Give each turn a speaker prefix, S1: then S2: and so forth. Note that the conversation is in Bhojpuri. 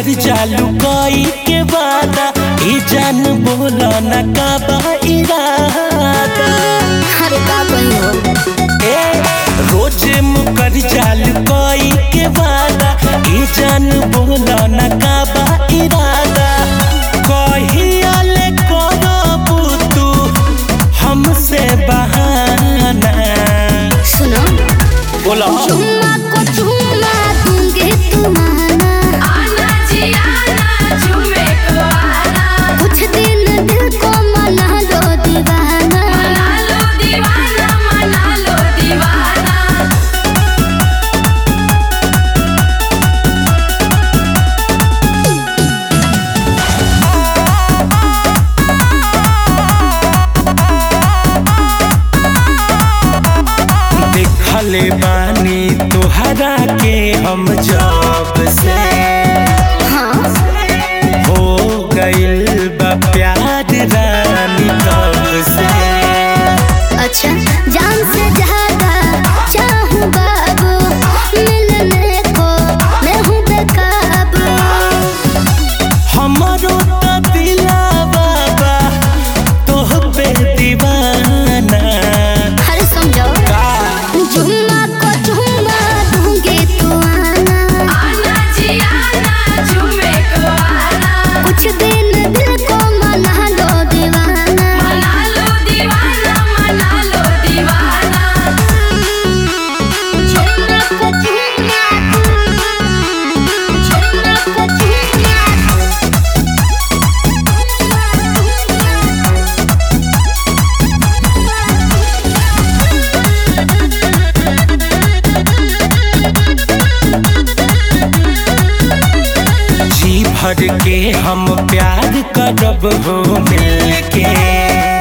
S1: मुकर जालू कोई के वादा ए जान बोला न का बा इरादा
S2: अरे का कही हो
S1: ए रोज मुकर जालू कोई के वादा ए जान बोला न का बा इरादा कहिया ले करबू तू हमसे बहाना
S2: सुनो
S1: बोला
S2: चुम्मा को चुम्मा दूंगी तुम्हारा
S3: आना जी आना झूमे को आना
S2: कुछ दिन दिल को मना लो दीवाना
S3: मना लो दीवाना मना लो दीवाना
S1: देखले बानी तोहरा के हम जब से
S2: हाँ
S1: हो गइल बा प्यार रानी तब से
S2: अच्छा जान से ज्यादा चाहूँ बाबू मिलने को मैं हूँ बेकाबू
S1: हमरो त दिलावा बा तोह पे दीवाना
S2: अरे समझो
S1: का
S2: जुम्मा को जुम्मा दूंगी तू आना
S3: आना जी आना झूमे को आना
S2: कुछ दिन दिल को मना लो दीवाना
S3: मना लो दीवाना मना लो दीवाना
S2: जुम्मा को जुम्मा जुम्मा को जुम्मा
S1: जी भर के हम प्यार करब हो मिल के